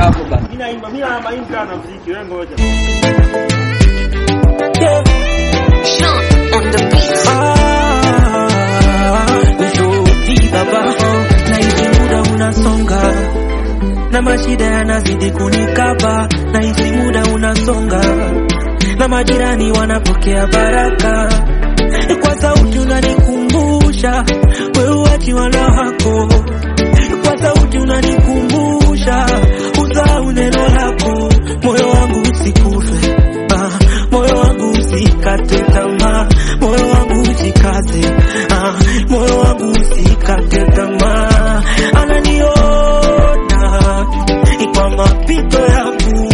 hapo bana. Mimi naimba, mimi na maimba na muziki, wewe ngoja. Sean on the beat. Ushuti baba, na hizi muda unasonga na mashida yanazidi kunikaba, na hizi muda unasonga na majirani wanapokea baraka kwa sauti unanikumbusha wewe uachiwa na hako kwa sauti unanikumbusha usahau neno lako moyo wangu usikufe ah, moyo wangu usikate tamaa moyo wangu usikaze ah, moyo wangu usikate tamaa ananiona kwa mapito yangu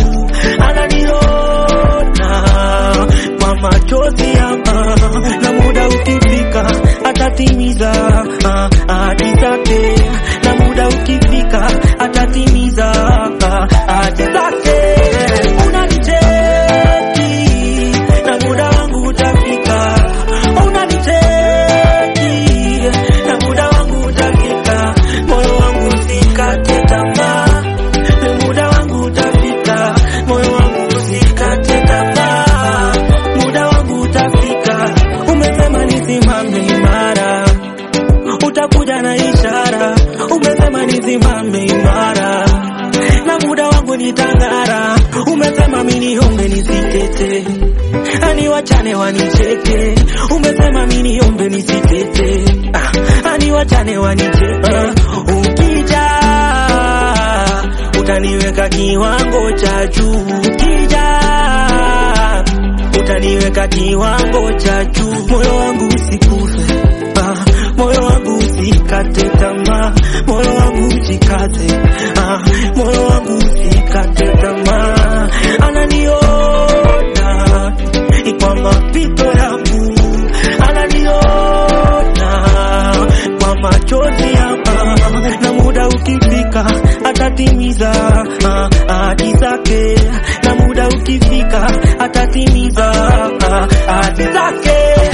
ananiona kwa machozi yangu na muda ukifika atatimiza ah, ahadi zake na muda ukifika atatimiza ah, ahadi zake unanicheki na muda wangu utafika unanicheki na muda wangu utafika moyo wangu usikate tamaa muda wangu utafika moyo wangu usikate tamaa muda wangu utafika umesema nisimame imara utakuja na ishara umesema nisimame imara na muda wangu nitang'ara umesema miniombe nisitete ani wachane wanicheke umesema miniombe nisitete ah, ani wachane wanicheke ukija utaniweka kiwango cha juu ukija utaniweka kiwango cha juu moyo wangu usikufe ah, moyo wangu usikate tamaa moyo wangu usikaze ah, moyo wangu usikate tamaa ananiona kwa mapito yangu ananiona kwa machozi yangu na muda ukifika atatimiza ah, ahadi zake na muda ukifika atatimiza ah, ahadi zake